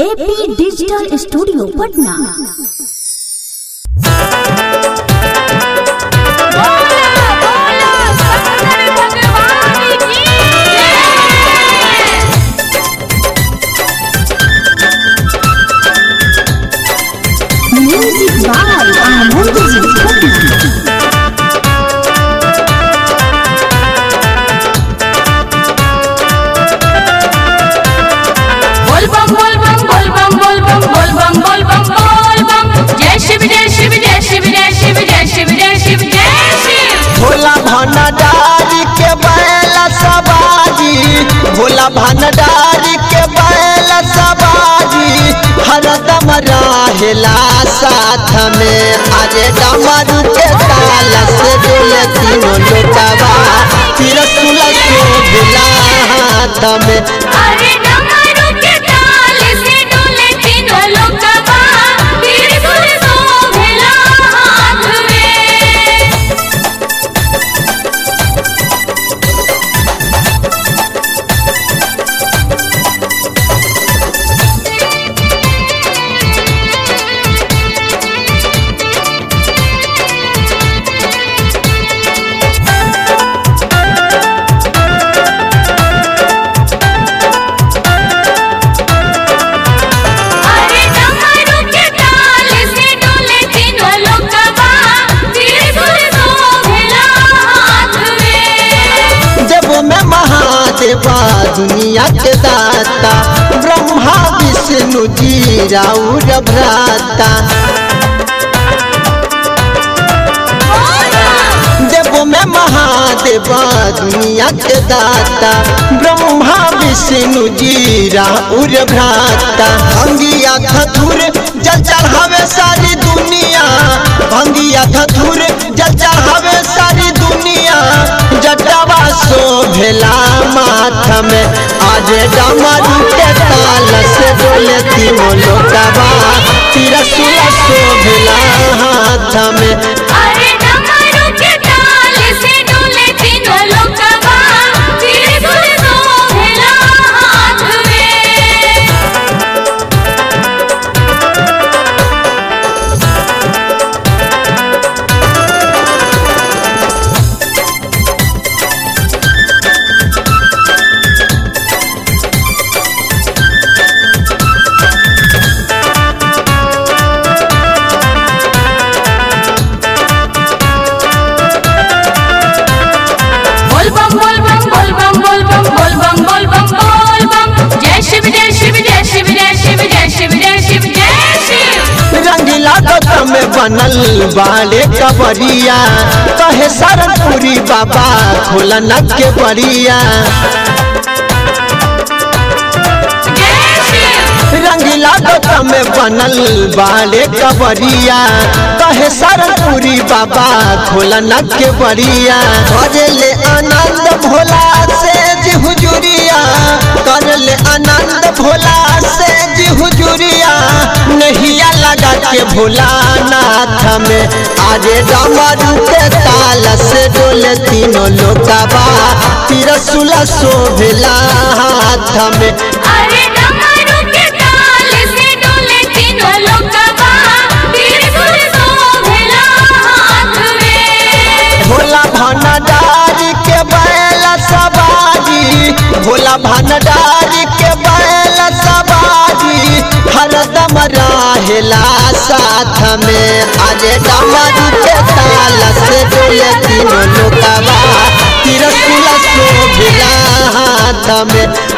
AP digital studio Patna music by Anand ji Patna बोल बम बोल बम बोल बम बोल बम बोल बम बोल बम बोल बम जय शिव जय शिव जय शिव जय शिव जय शिव जय शिव जय शिव भोला भंडारी के बैल सवारी भोला भंडारी के बैल सवारी हरदम रहेला साथ में अरे डमरू के ताल से डोले तीनों लोटवा तिरसुल शोभिला हाथ में अरे डमरू के ताल से डोले तीनों लोकवा त्रिशूल शोभिला हाथ में अरे डमरू के ताल से डोले तीनों लोकवा त्रिशूल शोभिला हाथ में देवो में महादेवा दुनिया के दाता ब्रह्मा विष्णु जी राउर भ्राता देवो में महादेवा दुनिया के दाता ब्रह्मा विष्णु जी राउर भ्राता भंगिया धतुर जल चढ़ावे सारी दुनिया भंगिया धतुर जल चढ़ावे सारी दुनिया जटावा शोभेला माथ में आज डमरू के ताल से डोले तीनों लोटवा तिरसुल शोभेला हाथ में अरे डमरू के ताल से डोले तीनों लोकवा त्रिशूल शोभिला हाथ में बोल बम बोल बम बोल बम बोल बम बोल बम बोल बम बोल बम जय शिव जय शिव जय शिव जय शिव जय शिव जय शिव जय शिव रंगीला गौतम में बनल बाले कबरिया कहे सरनपुरी बाबा खोलन के बरिया जय शिव रंगीला गौतम में बनल बाले कबरिया कहे सरनपुरी बाबा खोलन के बरिया भजले आनंद भोला से जी हुजूरिया करले आनंद भोला से जी हुजूरिया नहिया लगा के भोला नाथ में आजे डमरू के ताल से डोले तीनों लोकवा तिरसुल शोभिला हाथ में अरे डमरू के ताल से डोले तीनों लोकवा त्रिशूल शोभिला हाथ में भोला भंडारी के बैल सवारी भोला भंडारी के बैल सवारी हरदम रहेला साथ में अरे डमरू के ताल से डोले तीनों लोकवा तिरसुल शोभिला हाथ में